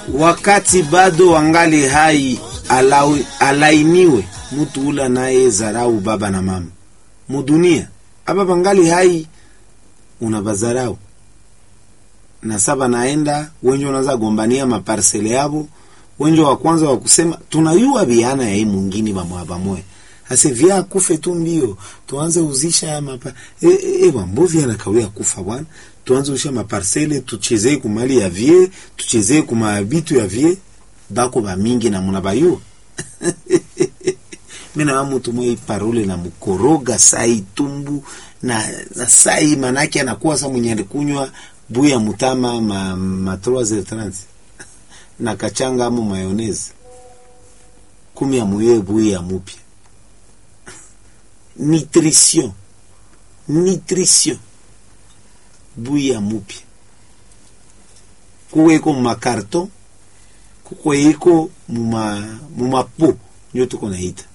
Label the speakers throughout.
Speaker 1: wakati bado wangali hai alawi, alainiwe mutu ula naye zarau baba na mama mudunia aba bangali hai unabazarau na saba naenda wenje unaza gombania maparsele yabo wenje wa kwanza wa kusema tunayua biana ya hii mwingine bamwa bamwe ase vya kufe tu mbio tuanze uzisha ya mapa e, e, e mbovi anakawia kufa bwana tuanze uzisha maparsele tuchezee kumali ya vie tuchezee kuma bitu ya vie bako ba mingi na muna bayua mina wa mutu mwe parole na mukoroga sai tumbu na, na sai manake anakuwa sa mwenye alikunywa buya mutama ma, ma 3 na kachanga amo mayonnaise kumi ya muye buya ya mupya nutrition nutrition buya mupya kuweko mumakarton kukweko muma mumapo ndio tuko naita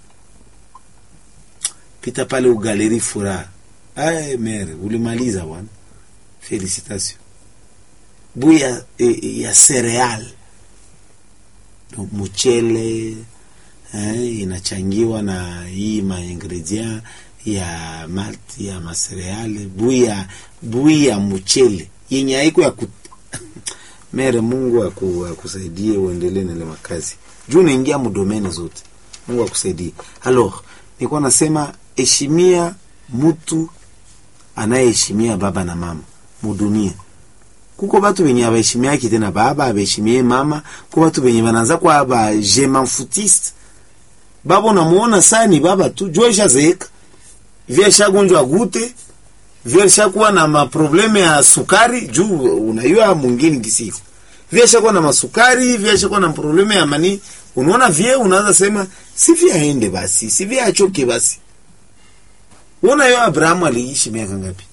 Speaker 1: pita pale ugaleri furaha ay mere ulimaliza bwana felicitation buya e, ya cereal donc mchele eh, inachangiwa na hii maingredient ya malt ya masereale buya buya mchele yenye haiko ya kut... mere Mungu aku, akusaidie uendelee na ile makazi juu unaingia mudomene zote. Mungu akusaidie. Alors, nilikuwa nasema heshimia mtu anayeheshimia baba na mama mudunia kuko batu benye abaheshimiaki tena baba abaheshimie mama ko batu benye banaanza kwa ba je m'en foutiste baba unamuona saa ni baba tu jua ishazeeka vya shagonjwa gute vya shakuwa na maprobleme ya sukari juu unayua mwingine kisiku vya shakuwa na masukari vya shakuwa na probleme ya mani unaona vye unaanza sema si vya aende basi si vya achoke basi unaona yo Abrahamu aliishi miaka ngapi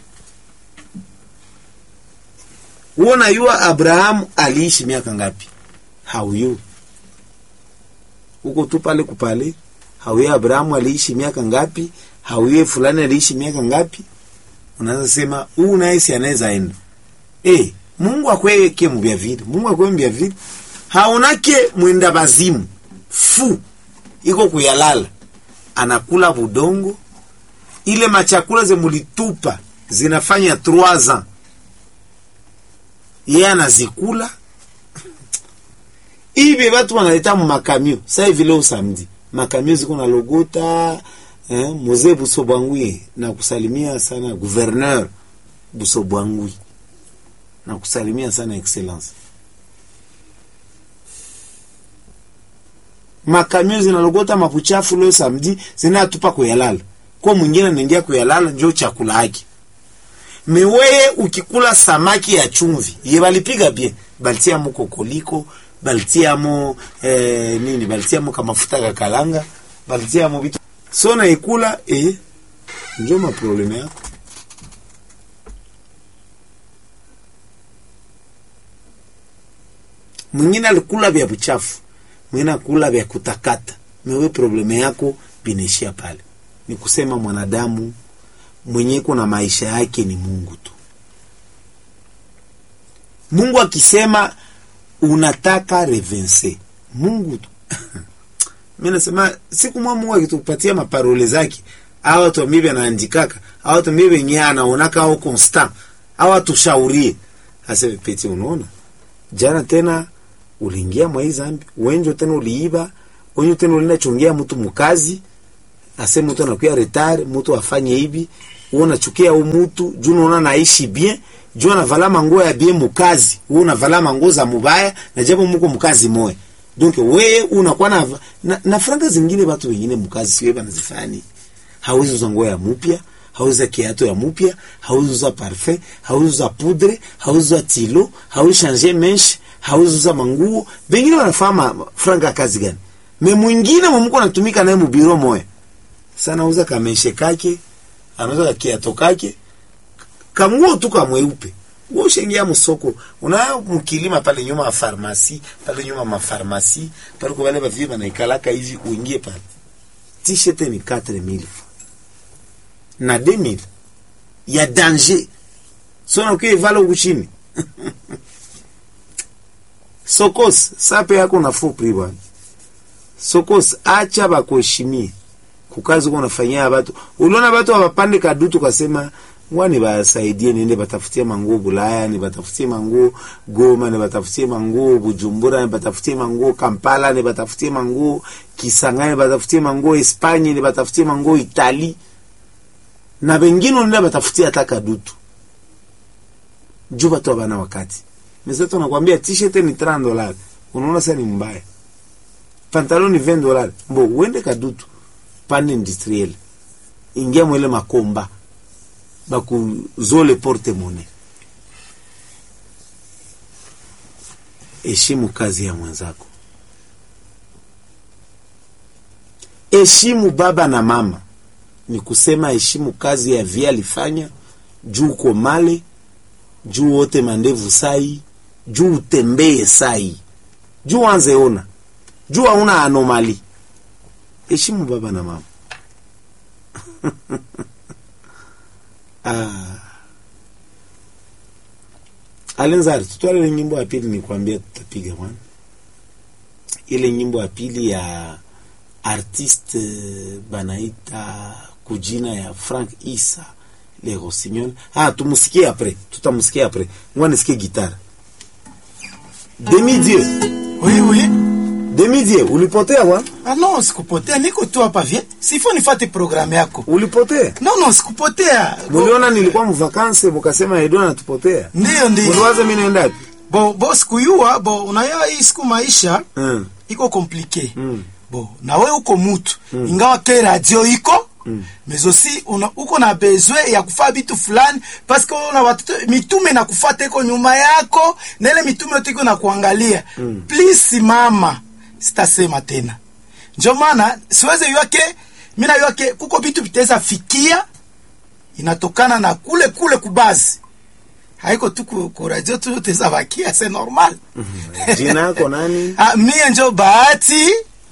Speaker 1: uona yua Abrahamu aliishi miaka ngapi hauyu uko tu pale kupale hauye Abrahamu aliishi miaka ngapi hauye fulani aliishi miaka ngapi unaanza sema huu naye si anaweza enda eh Mungu akweke mbya vile Mungu akwe mbya vile haonake mwenda bazimu fu iko kuyalala anakula budongo ile machakula zemulitupa zinafanya 3 ans yeye anazikula ibe batu wanaleta mu makamio sai vile usamdi makamio ziko na logota eh, mzee Busobwangwi na kusalimia sana gouverneur Busobwangwi na kusalimia sana excellence makamio zinalogota mapuchafu leo samedi zinatupa kuyalala kwa mwingine anaingia kuyalala njo chakula yake meweye ukikula samaki ya chumvi ye balipiga bien balitiamo kokoliko balitiamo eh, nini balitiamo kamafuta kakalanga balitiamo vitu so naikula eh, njo maprobleme yako mwingine alikula vya buchafu mwingine akula vya kutakata mewe probleme yako binaishia pale ni kusema mwanadamu mwenye kuna maisha yake ni Mungu tu. Mungu akisema unataka revense Mungu tu mimi nasema siku mwa Mungu akitupatia maparole zake au watu mimi anaandikaka au watu mimi wenyewe anaonaka au constant au atushaurie hasa pete unaona jana tena uliingia mwa hii zambi wenjo tena uliiba wenjo tena ulienda chongea mtu mkazi ase mtu anakuya retard mtu afanye hivi wewe unachukia huyu mtu juu unaona naishi bien juu anavala manguo ya bien mukazi wewe unavala manguo za mubaya na japo mko mkazi moya donc wewe unakuwa na, na, na franga zingine watu wengine mkazi siwe banazifani hawezi uza nguo ya mupya hauzi uza kiato ya mupya hauzi uza parfum hauzi uza poudre hauzi uza tilo hauzi changer menche hauzi uza manguo bengine wanafahamu franga kazi gani me mwingine mumko natumika naye mubiro moya sana uza kameshe kake anauza kakiato kake kanguo tu kamweupe ushengia msoko una mkilima pale nyuma ya farmasi pale nyuma ya farmasi pale kwa wale bavi banaikalaka hivi uingie pale t-shirt ni 4000 na 2000 ya danger sona ukiwa ivala huku chini sokos sape yako nafuu pri bwana sokos acha bakuheshimie kukazi uko unafanyia batu uliona batu abapande kadutu kasema ngwani basaidie nende batafutie manguo Bulaya ni batafutie manguo Goma ni batafutie manguo Bujumbura ni batafutie manguo Kampala ni batafutie manguo Kisangani ni batafutie manguo Espanya ni batafutie manguo Itali na bengine nenda batafutie hata kadutu juu batu abana wakati mesa tunakwambia t-shirt ni 30 dollars unaona sasa ni mbaya pantalon ni 20 dollars mbo uende kadutu pande industriel ingia mwele makomba bakuzole porte mone heshimu kazi ya mwenzako heshimu baba na mama ni kusema heshimu kazi ya via alifanya juu uko male juu wote mandevu sai juu utembee sai juu anze ona juu hauna anomali heshimu baba na mama ah. alenzari tutwale ile nyimbo ya pili nikwambia tutapiga bwana ile nyimbo ya pili ya artiste banaita kujina ya frank isa le rossignol ah tumusikie apres tutamusikia apres ngwa nisikie gitara demi dieu
Speaker 2: Oui, oui.
Speaker 1: demi dieu ulipotea bwana
Speaker 2: Ah non, sikupotea, niko tu hapa vie. Sifo nifate programu yako.
Speaker 1: ulipotea
Speaker 2: No, no, sikupotea. Bo,
Speaker 1: muliona nilikuwa mvakanse mukasema edo anatupotea
Speaker 2: Ndiyo, ndiyo.
Speaker 1: muliwaza mi naendapi
Speaker 2: Bo, bo sikuyua, bo unayua hii siku maisha
Speaker 1: mm.
Speaker 2: iko komplike.
Speaker 1: Mm.
Speaker 2: Bo, na we uko mutu. Ingawa ke radio iko, mm. mais aussi una, uko na besoin ya kufaa bitu fulani parce que una watoto mitume na kufata iko nyuma yako na ile mitume yote iko na kuangalia. Mm. Please simama. Sitasema tena. Ndio maana siweze yake mimi na yake kuko vitu vitaweza fikia inatokana na kule kule kubazi. Haiko tu ku, ku radio tu teza bakia c'est normal.
Speaker 1: jina yako nani
Speaker 2: Ah, mie njo bahati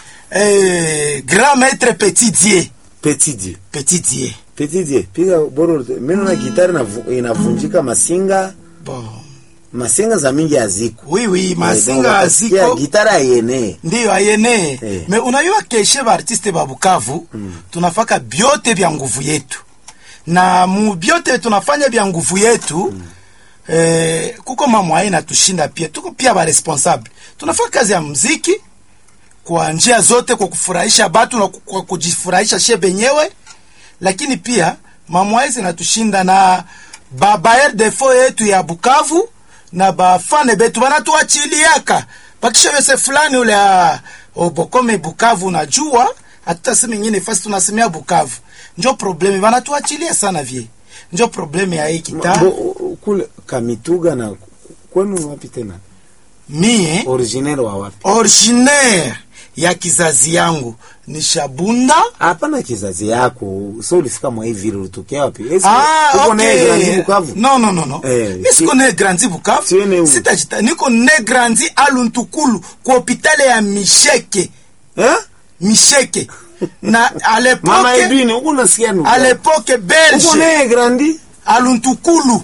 Speaker 2: eh, grand maître petit dieu
Speaker 1: petit dieu
Speaker 2: petit dieu
Speaker 1: petit dieu piga boro mimi na gitari inavu- inavunjika masinga
Speaker 2: bon
Speaker 1: masinga za mingi haziko
Speaker 2: oui oui
Speaker 1: Eh, donc
Speaker 2: masinga
Speaker 1: wakasikia
Speaker 2: ziko
Speaker 1: gitara ayene
Speaker 2: ndiyo ayene
Speaker 1: Eh.
Speaker 2: me unayua keshe baartiste ba Bukavu tunafaka byote vya nguvu yetu na mu byote tunafanya vya nguvu yetu eh, kuko mamwaye natushinda pia tuko pia ba responsable tunafanya kazi ya mziki kwa njia zote kwa kufurahisha batu na ku- kwa kujifurahisha she benyewe lakini pia mamwaye zinatushinda na babayer defo yetu ya Bukavu na bafane betu banatuachiliaka bakishavese fulani ule ah, obokome Bukavu najua hatutasema ingine fasi tunasemea Bukavu njo probleme banatuachilia sana vie njo probleme ya hii kita
Speaker 1: Bo- u- kule kamituga na kwenu wapi tena
Speaker 2: mie
Speaker 1: originaire wa wapi
Speaker 2: originaire ya kizazi yangu ni Shabunda
Speaker 1: hapana kizazi yako so ulifika mwa hivi vile ulitokea wapi Esi-
Speaker 2: Ah,
Speaker 1: uko naye
Speaker 2: okay.
Speaker 1: Grandi Bukavu
Speaker 2: Non, non, non, non.
Speaker 1: Eh,
Speaker 2: Mi siko
Speaker 1: si-
Speaker 2: ne grandi Bukavu.
Speaker 1: Si ene où?
Speaker 2: Sitajita, niko ne grandi Aluntukulu kwa hopitale ya Misheke.
Speaker 1: eh
Speaker 2: Misheke. Na à
Speaker 1: mama
Speaker 2: l'époque
Speaker 1: Edwin uko nasikia nuka
Speaker 2: à l'époque
Speaker 1: uko
Speaker 2: belge
Speaker 1: naye grandi
Speaker 2: Aluntukulu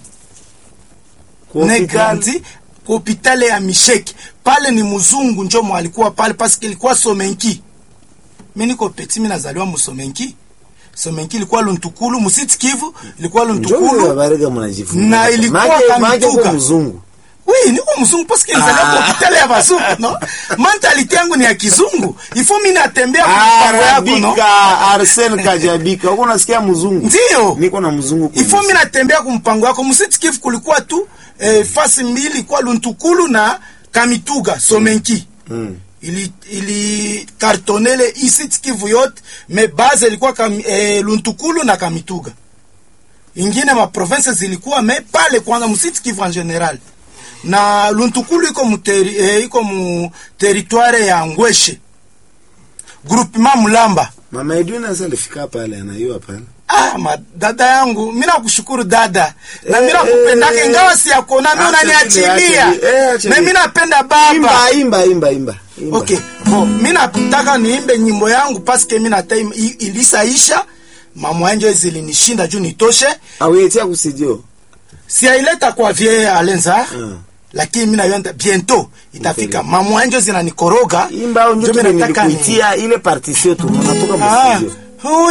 Speaker 1: Kwa
Speaker 2: ne
Speaker 1: hospitali.
Speaker 2: grandi kwa hopitale ya Misheke. Pale ni mzungu njo mwalikuwa pale parce que ilikuwa Somenki. Mimi niko petit mimi nazaliwa Musomenki. Somenki ilikuwa Luntukulu, Musiti Kivu ilikuwa
Speaker 1: Njoo
Speaker 2: Luntukulu.
Speaker 1: habari kama unajifunza.
Speaker 2: Na ilikuwa
Speaker 1: Maana- maana
Speaker 2: Kamituga.
Speaker 1: uko mzungu
Speaker 2: Oui, niko mzungu parce que nizaliwa kwa hospitali ya bazungu, no? Mentality yangu ni ya kizungu. Ifo mimi natembea kwa mpango yako, no?
Speaker 1: Arabika Arsene Kajabika uko nasikia mzungu
Speaker 2: Ndio.
Speaker 1: niko na mzungu kwenye
Speaker 2: Ifo mimi natembea kwa mpango yako. Msitikifu kulikuwa tu eh, fasi mbili kwa Luntukulu na Kamituga, Somenki.
Speaker 1: Mm.
Speaker 2: Ili ili kartonele isi Kivu yote, me base ilikuwa kam, eh, Luntukulu na Kamituga. Ingine ma province zilikuwa me pale kwanza msiti Kivu en general. Na Luntukulu iko mu teri, eh, iko mu territoire ya Ngweshe. Groupement Mulamba.
Speaker 1: Mama Edwin sasa alifika pale anayua pale
Speaker 2: Ah, ma dada yangu, mimi nakushukuru dada. Na mimi
Speaker 1: Eh,
Speaker 2: nakupendaka
Speaker 1: eh,
Speaker 2: ingawa siyakuona mimi
Speaker 1: acha vile,
Speaker 2: unaniachilia.
Speaker 1: acha vile, eh, acha
Speaker 2: Na mimi
Speaker 1: vile.
Speaker 2: napenda baba.
Speaker 1: imba imba imba imba imba.
Speaker 2: Okay. Bon, mimi nataka niimbe nyimbo yangu paske mimi nata ilisaisha. Mama yangu zilinishinda juu nitoshe.
Speaker 1: awetia kusidio
Speaker 2: Siaileta kwa vie Alenza.
Speaker 1: Mm.
Speaker 2: lakini mimi nayo bientôt itafika mamwa njo zinanikoroga
Speaker 1: imba au
Speaker 2: njo
Speaker 1: njo
Speaker 2: mimi nataka ni-
Speaker 1: nilikuitia ile partition tu unatoka
Speaker 2: Ah,
Speaker 1: mstudio
Speaker 2: oh,